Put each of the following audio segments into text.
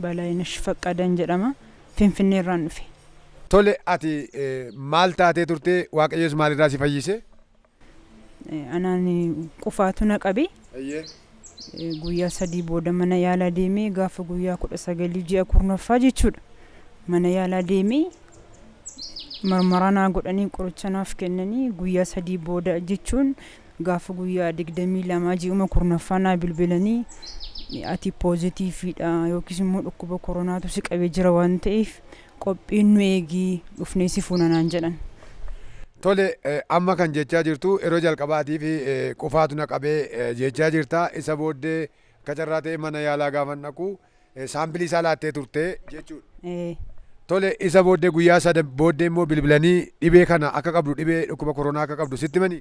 Balaayinesh Faqqadan jedhama. Finfinnee irraan dhufe. Tole ati maal taatee turtee waaqayyoos maalirraa si fayyise? Anaan qufaatu na qabe. Guyyaa sadii booda mana yaalaa deemee gaafa guyyaa kudha sagalii ji'a kurnaffaa jechuudha. Mana yaalaa deemee marmaraa naa godhanii qoricha naaf kennanii guyyaa sadii booda jechuun gaafa guyyaa digdamii lamaa ji'uma kurnaffaa naa bilbilanii ati poozitiiviidha yookiis immoo dhukkuba koronaatu si qabee jira waan ta'eef qophiin nu eegii dhufnee si fuunanaan jedhan. Tole amma kan jechaa jirtu yeroo jalqabaatiif qufaatu na qabee jechaa jirta isa booddee kacarraa ta'e mana yaalaa gaafa dhaqu saambilii isaa laattee turte jechuudha. Tole isa booddee guyyaa sada booddee immoo bilbilanii dhibee kana akka qabdu dhibee dhukkuba koronaa akka qabdu sitti manii.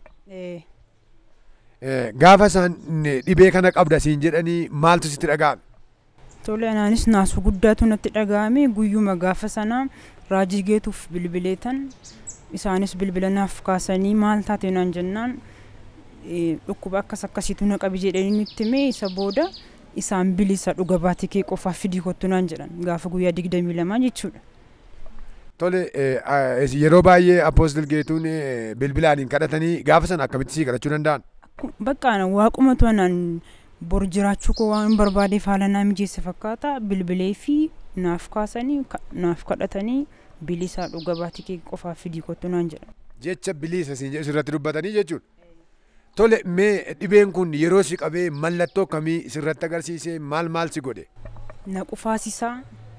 Gaafa isaan dhibee kana qabda siin jedhanii maaltu sitti dhaga'ame? Tole anaanis naasuu guddaatu natti dhaga'ame guyyuma gaafa sana raajii geetuuf bilbileetan isaanis bilbila naaf kaasanii maal taate naan jennaan dhukkuba akkas akkasiitu na qabi jedhanii nutti hime isa booda isaan bilisa dhuga baatii kee qofaaf fidii kottu naan jedhan gaafa guyyaa digdamii lamaa jechuudha. Tole yeroo baay'ee apoostil geetuun bilbilaaniin kadhatanii gaafa sana akkamitti sii kadhachuu danda'an? Bakka waaqumatu anaan bor jiraachuu koo waan barbaadeef haala naa mijeesse fakkaata bilbilee fi naaf kaasanii naaf kadhatanii bilisa dhuga baatii kee qofaaf fidii kottu naan jedhan. Jecha bilisa siin jedhu sirratti dubbatanii jechuudha. Tole mee dhibeen kun yeroo si qabee mallattoo akkamii sirratti agarsiisee maal maal si godhe? Na qufaasisaa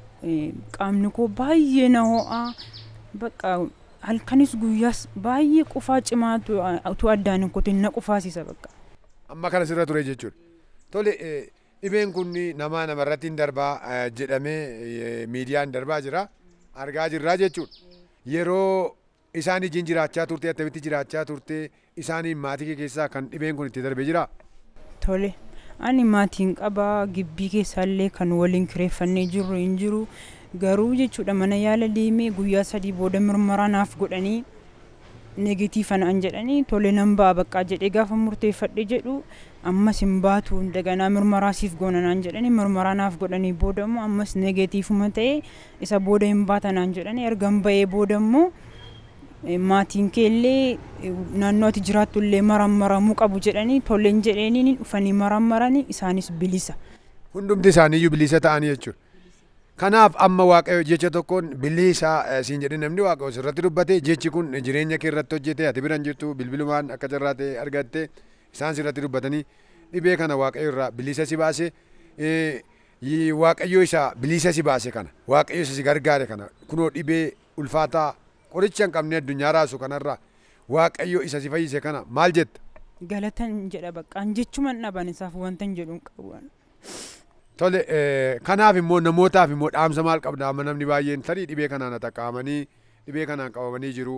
qaamni koo baay'ee na ho'aa bakka halkanis guyyaas baay'ee qufaa cimaatu utuu addaan hin kutin na qufaasisa bakka. Amma kana sirra ture jechuudha. Tole dhibeen kun nama namarratti hin darbaa jedhamee miidiyaan darbaa jira. argaa jirraa jechuudha. Yeroo isaan ijiin jiraachaa turte attamitti jiraachaa turte isaaniin maatii kee keessaa kan dhibeen kun itti darbee jira. Tole ani maatiin qabaa gibbii keessaallee kan waliin kireeffannee jirru hin jiru garuu jechuudha mana yaala deemee guyyaa sadii booda mirmaraa naaf godhanii negatiifa naan jedhanii tole nan ba'a baqqaa jedhee gaafa murteeffadhe jedhu ammas hin baatu daganaa mirmaraa siif goona naan jedhanii mirmaraa naaf godhanii booda immoo ammas negatiifuma ta'e isa booda hin baata naan jedhanii erga hin ba'ee booda immoo maatiin keellee naannoo ati jiraattu illee marammaramuu qabu jedhanii tolleen jedheeniin dhufanii marammaranii isaanis bilisa. Hundumti isaaniiyyuu bilisa ta'anii jechuudha. Kanaaf amma waaqayyo jecha tokkoon bilisa siin jedhe namni waaqayyo sirratti dubbate jechi kun jireenya kee irratti hojjete ati biran jirtu bilbilumaan akka carraa ta'e argatte isaan sirratti dubbatanii dhibee kana waaqayyo irraa bilisa si baase waaqayyo isa bilisa si baase kana waaqayyo isa si gargaare kana kunoo dhibee ulfaataa qoricha hin qabne addunyaa raasu kanarraa waaqayyo isa si fayyise kana maal jetta? Galatan jedha baqqaan jechuman dhaban isaaf wanta hin jedhu hin qabu. Tole kanaaf immoo namootaaf immoo dhaamsa maal qabda amma namni baay'een tarii dhibee kanaan qaqqaamanii dhibee kanaan qabamanii jiru.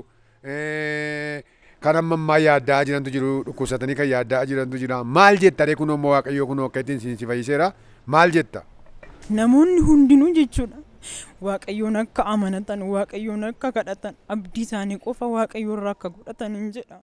Kan amma ammaa yaaddaa jirantu jiru dhukkubsatanii kan yaaddaa jirantu jira maal jetta ree kunoo immoo waaqayyoo kunoo akka ittiin si fayyiseera maal jetta? Namoonni hundinuu jechuudha. Waaqayyoon akka amanatan waaqayyoon akka kadhatan abdii isaanii qofa waaqayyoon irraa akka godhatan hin jedha.